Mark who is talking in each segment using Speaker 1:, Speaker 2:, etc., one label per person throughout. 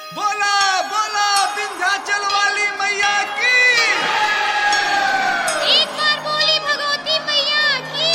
Speaker 1: बोला बोला विंध्याचल वाली मैया की
Speaker 2: एक बार बोली भगवती मैया की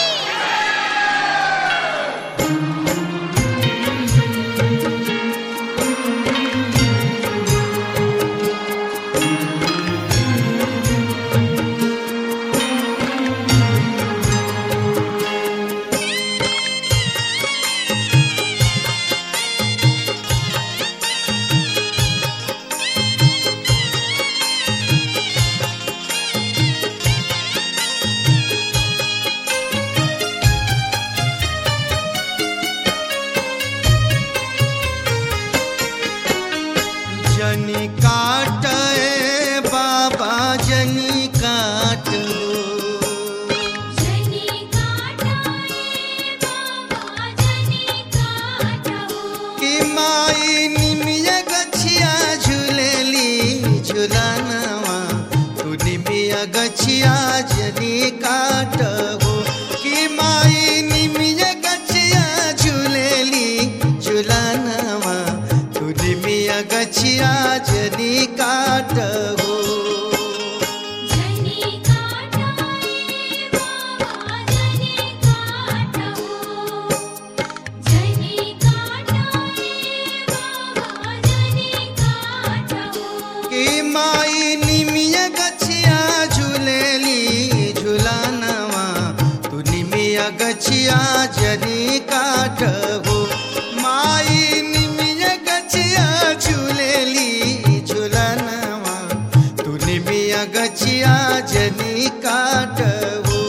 Speaker 3: जनी काट ए बाबा जनी काट
Speaker 2: जनी काटाए बाबा जनी काटाओ
Speaker 3: कि माई निमिया गछिया झूलेली झुलानवा तू निमिया गछिया जनी काट हो कि माई निमिया गछिया झूलेली झुलानवा तू निमिया गछिया जनी काट हो
Speaker 2: जनी काटाए बाबा जनी काटाओ जनी काटाए बाबा जनी काटाओ
Speaker 3: कि माई निमिया गछिया झूलेली झुलानवा तू निमिया गछिया जनी काट हो माई निमिया गछिया झूलेली झुलानवा तू निमिया गछिया जनी काट हो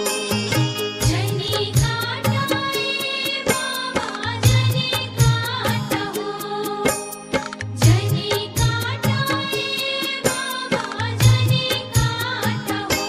Speaker 2: जनी काटाए बाबा जनी काटाओ जनी काटाए बाबा जनी काटाओ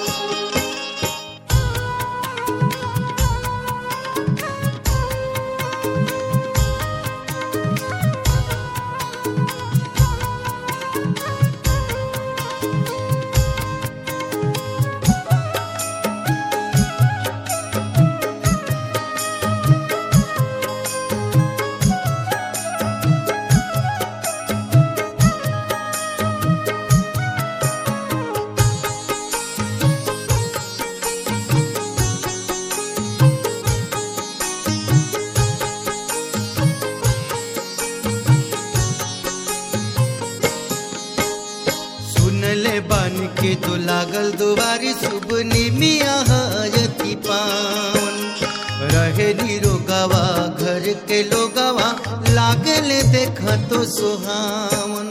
Speaker 3: सुनले बन के तो लागल दुबारी शुभ निमिया हयती पावन रहे निरोगवा घर के लोगवा लागल देख तो सुहावन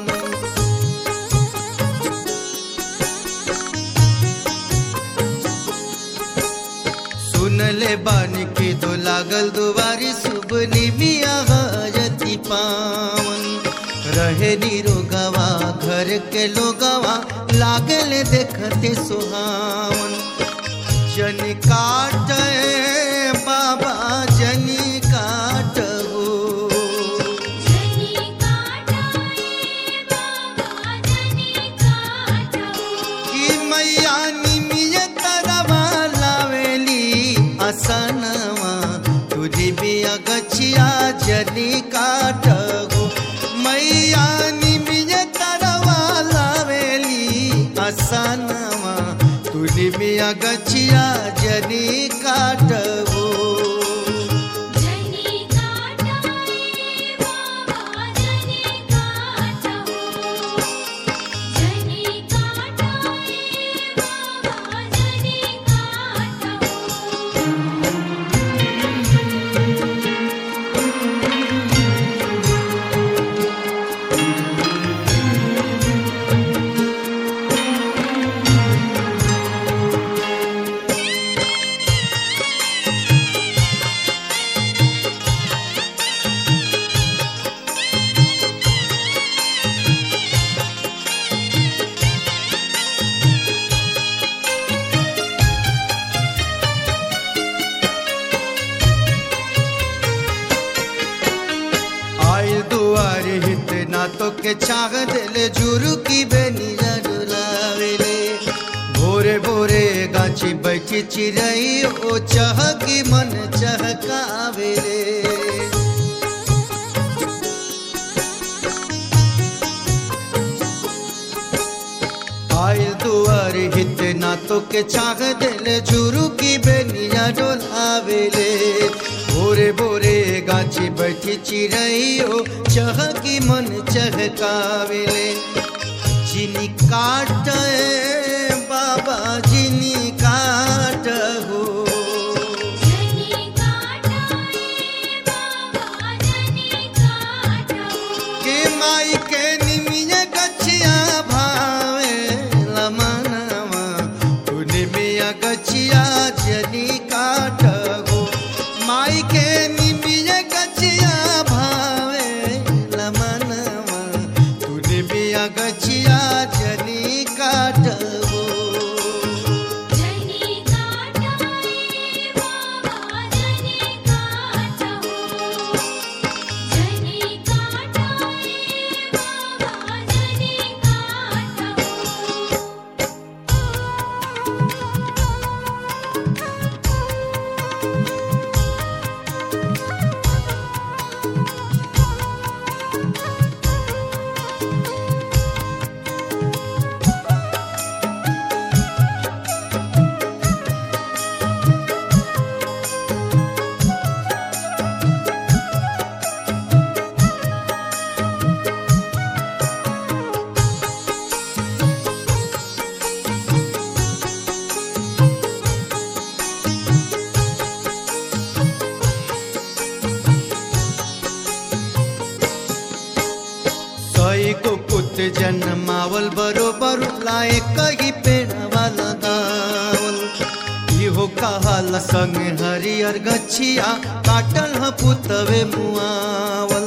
Speaker 3: सुनले बन के तो लागल दुबारी शुभ निमिया हयती पावन रहे निरोगवा घर के लोगवा लागल देखते सुहावन जन काट ए बाबा जनी काट हो
Speaker 2: जनी काटाए बाबा जनी काटाओ
Speaker 3: कि मैया निमिय तरवा लावेली असनवा तुझी बिया गछिया जनी काट हो मैया निमिय तरवा लावेली असनवा तुझी बिया गछिया जनी काट हो
Speaker 2: जनी काटाए बाबा जनी काटाओ जनी काटाए बाबा जनी काटाओ
Speaker 3: आइल दुआर हित ना तो के चाह दिल जुरु की बेनिया डुलावेले भोरे भोरे गाछी बैठी चिड़ई ओ चह की मन चहकावेले दांतों के छाग दिल झुरु की बेनिया डोलावेले भोरे भोरे गाछी बैठी चिड़ैयो चह की मन चहकावेले चीनी काट बाबा चीनी काट हो
Speaker 2: जनी काटाए बाबा जनी काटाओ
Speaker 3: के माई के निमिया गछिया भावे लमनवा तू निमिया गछिया जनी काट हो माई के निमिया गछिया भावे लमनवा तू निमिया गछिया जनी काट हो
Speaker 2: जनी काटाए बाबा जनी काटाओ जनी काटाए बाबा जनी काटाओ
Speaker 3: सई को पुत जन्मावल बरोबर लाए कही पेड़वा लगावल इहो कहाल संग हरियर गछिया काटल ह पुतवे मुआवल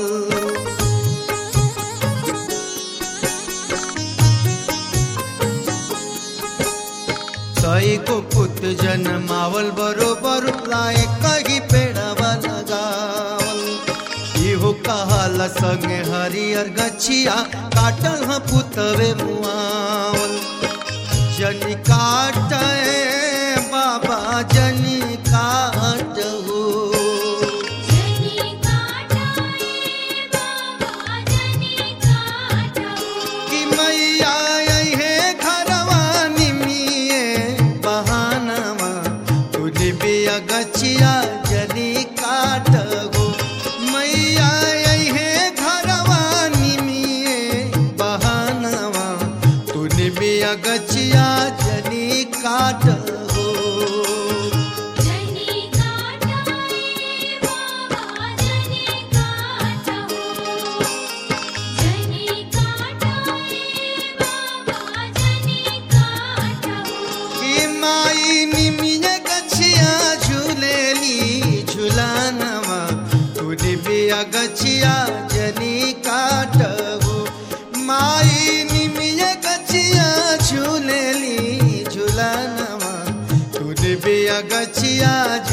Speaker 3: सई को पुत जन्मावल बरोबर लाए कही पेड़वा लगावल इहो कहाल संग हरियर गछिया काटल ह पुतवे मुआवल जनी काट बाबा जनी काट हो
Speaker 2: जनी काटाए बाबा जनी काटाओ
Speaker 3: कि मैया अहे घरवा निमिए बहानवा तू निबिया गछिया जनी काट हो मैया अहे घरवा निमिए बहानवा तू निबिया गछिया जनी काट हो
Speaker 2: जनी काटाए बाबा जनी काटाओ जनी काटाए बाबा जनी काटाओ
Speaker 3: कि माई निमिया गछिया झूलेली झुलानवा तू निबिया गछिया जनी काटहु माई निमिया गछिया झूलेली झुलानवा तू निबिया गछिया